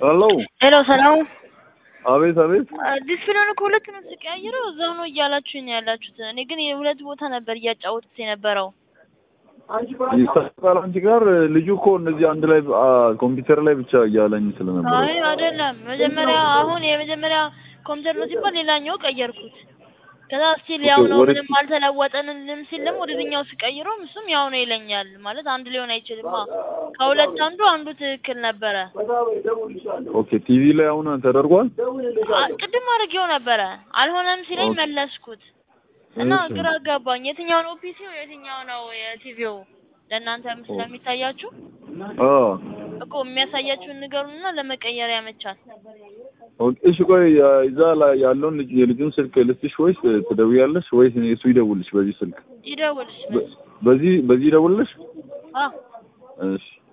ሄሎ ሄሎ ሰላም። አቤት አቤት ዲስፕሊን እኮ ሁለት ነው ስቀያይረው እዛው ነው እያላችሁ ነው ያላችሁት። እኔ ግን የሁለት ቦታ ነበር እያጫወቱት የነበረው። ይሳሳል አንቺ ጋር ልጁ እኮ እነዚህ አንድ ላይ አ፣ ኮምፒውተር ላይ ብቻ እያለኝ ስለነበር አይ አይደለም፣ መጀመሪያ አሁን የመጀመሪያ ኮምፒውተር ነው ሲባል ሌላኛው ቀየርኩት። ከዛ ስቲል ያው ነው ወደ- ምንም አልተለወጠንልም ሲል ደግሞ ወደዚህኛው ስቀይረው እሱም ያው ነው ይለኛል። ማለት አንድ ሊሆን አይችልማ። ከሁለት አንዱ አንዱ ትክክል ነበረ። ኦኬ ቲቪ ላይ አሁን ተደርጓል አ- ቅድም አድርጌው ነበረ አልሆነም ሲለኝ ኦኬ። መለስኩት እና እሺ። ግራ አጋባኝ። የትኛው ነው ፒሲው የትኛው ነው የቲቪው? ለእናንተም ስለሚታያችሁ አ እኮ የሚያሳያችሁን ንገሩንና ለመቀየር ያመቻል። ኦኬ እሺ ቆይ ያ- እዛ ላይ ያለውን ልጅ የልጁን ስልክ ልስጥሽ ወይስ ትደውያለሽ ወይስ እኔ እሱ ይደውልሽ በዚህ ስልክ ይደውልሽ በ- በዚህ በዚህ ይደውልሽ አ እሺ